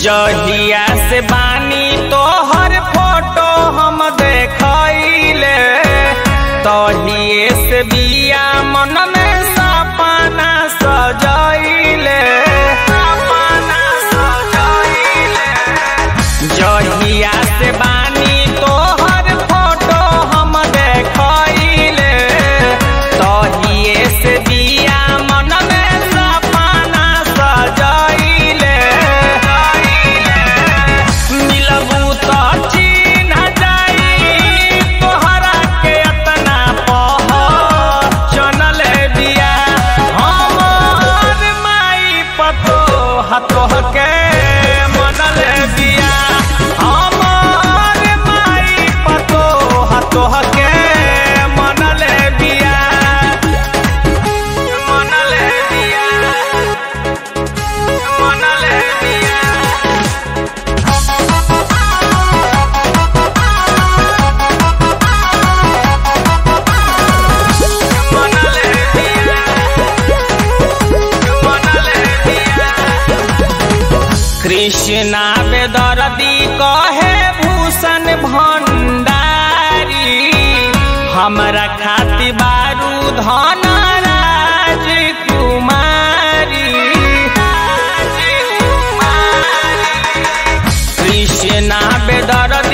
जहिया से बानी तोहर फोटो हम देखैले तहिए से बिया मन में सपना सजैले सपना सजैले जहिया से बानी तोहर फोटो हम देखैले तहिए से बिया मन में सपना सजैले मिलबू तो चिन्ह जाई तोहरा के अतना पहचनल बिया हमर माई पतो हतोह के मनल बिया हमर माई पतो हतोह के मनल बिया मनल बिया मनल बिया मनले दिया मनले दिया कृष्णा बेदर्दी कहे भूषण भंडारी हमरा खाति बारू धन राजकुमारी कृष्णा बेदर्दी